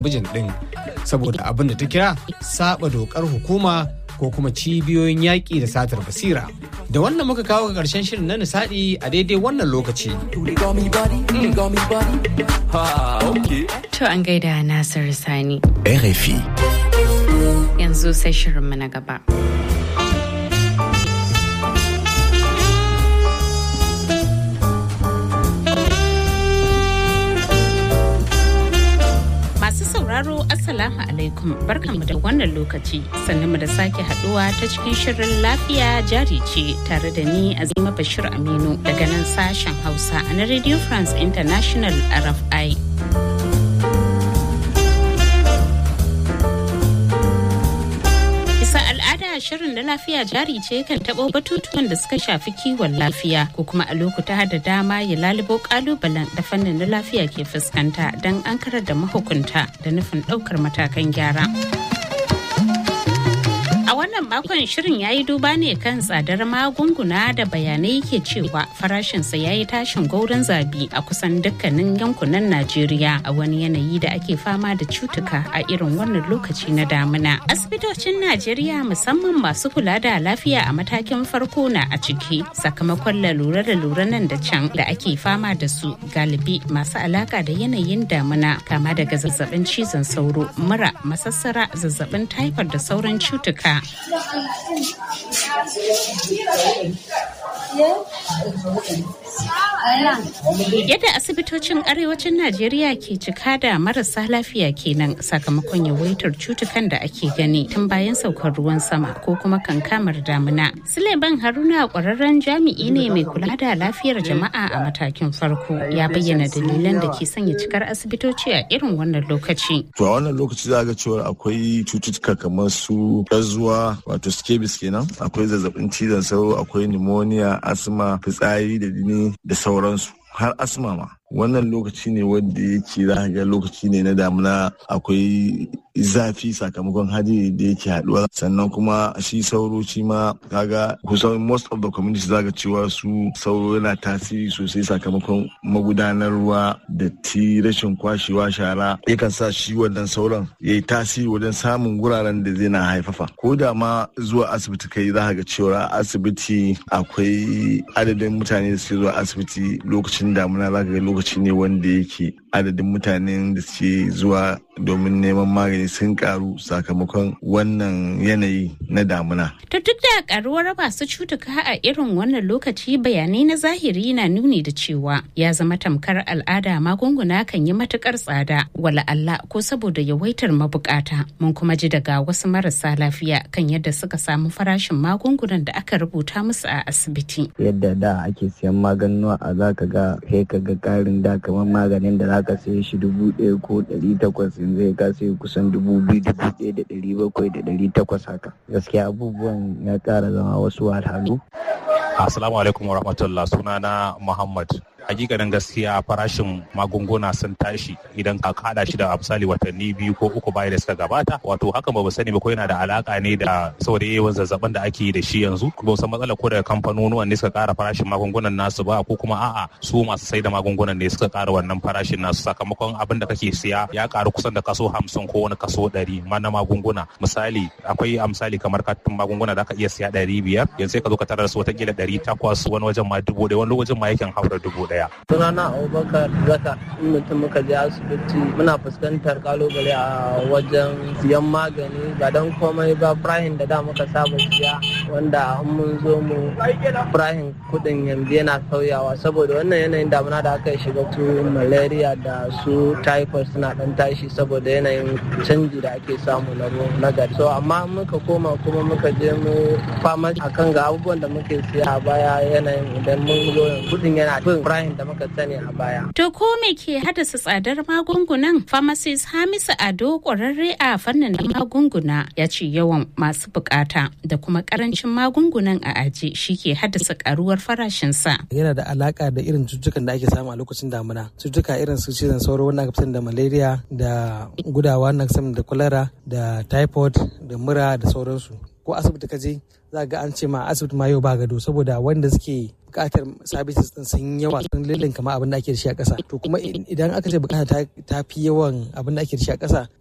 bijin ɗin saboda abin da ta kira saba dokar hukuma ko kuma cibiyoyin yaƙi da satar basira. Da wannan muka kawo ga ƙarshen shirin na nishaɗi a daidai wannan lokaci. To an gaida Nasir Sani. RFI. Yanzu sai shirinmu na gaba. Masu sauraro Assalamu alaikum barkanmu da wannan lokaci sannan mu da sake haduwa ta cikin shirin lafiya jari ce tare da ni Azima Bashir Aminu daga nan sashen Hausa na Radio France International RFI. Bisa al'ada shirin da lafiya jari ce kan taɓo batutuwan da suka shafi kiwon lafiya ko kuma a lokuta da dama ya lalubo kalubalen da fannin na lafiya ke fuskanta don an karar da mahukunta da nufin ɗaukar matakan gyara. A wannan makon shirin ya yi duba ne kan tsadar magunguna da bayanai ke cewa farashinsa ya yi tashin gaurin zabi a kusan dukkanin yankunan Najeriya a wani yanayi da ake fama da cutuka a irin wannan lokaci na damuna. Asibitocin Najeriya musamman masu kula da lafiya a matakin farko na a ciki sakamakon lalura da lura nan da can da ake fama da su galibi masu alaka da yanayin damuna kama daga zazzabin cizon sauro, mura, masassara, zazzabin taifar da sauran cutuka. Yadda asibitocin arewacin Najeriya ke cika da marasa lafiya kenan sakamakon yawaitar cutukan da ake gani tun bayan saukar ruwan sama ko kuma kankamar damuna. Suleiman Haruna kwararren jami'i ne mai kula da lafiyar jama'a a matakin farko ya bayyana dalilan da ke sanya cikar asibitoci a irin wannan lokaci. To a wannan lokaci za ga cewa akwai cututtuka kamar su zuwa wato scabies kenan akwai zazzabin cizon sauro akwai pneumonia asma fitsari da jini da sauransu har asma ma wannan lokaci ne wanda yake za ga lokaci ne na damuna akwai zafi sakamakon hadiri da yake haduwa sannan kuma shi sauro shi ma kaga kusan most of the community zaga cewa su sauro yana tasiri sosai sakamakon magudanar ruwa da ti rashin kwashewa shara yakan sa shi wannan sauran ya yi tasiri wajen samun wuraren da zai na haifafa ko da ma zuwa asibiti kai za ga cewa asibiti akwai adadin mutane da suke zuwa asibiti lokacin damuna za ga lokaci ne wanda yake adadin mutanen da suke zuwa domin neman magani sun karu sakamakon wannan yanayi na damuna. To duk da karuwar masu cutuka a irin wannan lokaci bayanai na zahiri na nuni da cewa ya zama tamkar al'ada magunguna kan yi matukar tsada wala Allah ko saboda yawaitar mabukata mun kuma ji daga wasu marasa lafiya kan yadda suka samu farashin magungunan da aka rubuta musu a asibiti. Yadda da ake siyan maganuwa a zaka ga kai ka ga karin da kamar maganin da zaka saye shi dubu ɗaya ko ɗari takwas yanzu ya ka sai kusan dubu biyu dubu ɗaya da ɗari bakwai da ɗari takwas haka gaskiya abubuwan ya ƙara zama wasu wahalhalu. Assalamu alaikum wa rahmatullah sunana Muhammad hakikanin gaskiya farashin magunguna sun tashi idan ka hada shi da misali watanni biyu ko uku baya da suka gabata wato hakan ba sani ba ko yana da alaka ne da saboda yawan zazzabin da ake yi da shi yanzu ba san matsala ko daga kamfanonuwan ne suka kara farashin magungunan nasu ba ko kuma a'a su masu sai da magungunan ne suka kara wannan farashin nasu sakamakon abin da kake siya ya karu kusan da kaso hamsin ko wani kaso ɗari ma na magunguna misali akwai a misali kamar katin magunguna da aka iya siya ɗari biyar yanzu sai ka zo ka tarar su watakila ɗari takwas wani wajen ma dubu ɗaya wani wajen ma yakan haura dubu ɗaya. Sunana Abubakar Zaka in mutum muka je asibiti muna fuskantar kalubale a wajen siyan magani ba don komai ba firahin da da muka saba siya wanda an mun zo mu firahin kudin yanzu yana sauyawa saboda wannan yanayin damuna da aka shiga su malaria da su typhoid suna dan tashi saboda yanayin canji da ake samu na na gari so amma muka koma kuma muka je mu fama akan ga abubuwan da muke siya a baya yanayin idan mun zo kudin yana bin firahin da muka sani a baya. To ko me ke haddasa tsadar magungunan? Pharmacist Hamisu Ado kwararre a fannin magunguna ya ce yawan masu bukata da kuma karancin magungunan a aji shi ke haddasa karuwar farashinsa. Yana da alaka da irin cututtukan da ake samu a lokacin damuna. Cututtuka irin su cizon sauro wanda aka da malaria da gudawa na da kwalara da typhoid da mura da sauransu. ko asibiti ka je za ga an ce ma asibiti ma yau ba gado saboda wanda suke bukatar services din sun yawa sun lullun kama abin da ake da shi a ƙasa to kuma idan aka ce bukata ta fi yawan abin da ake da shi a ƙasa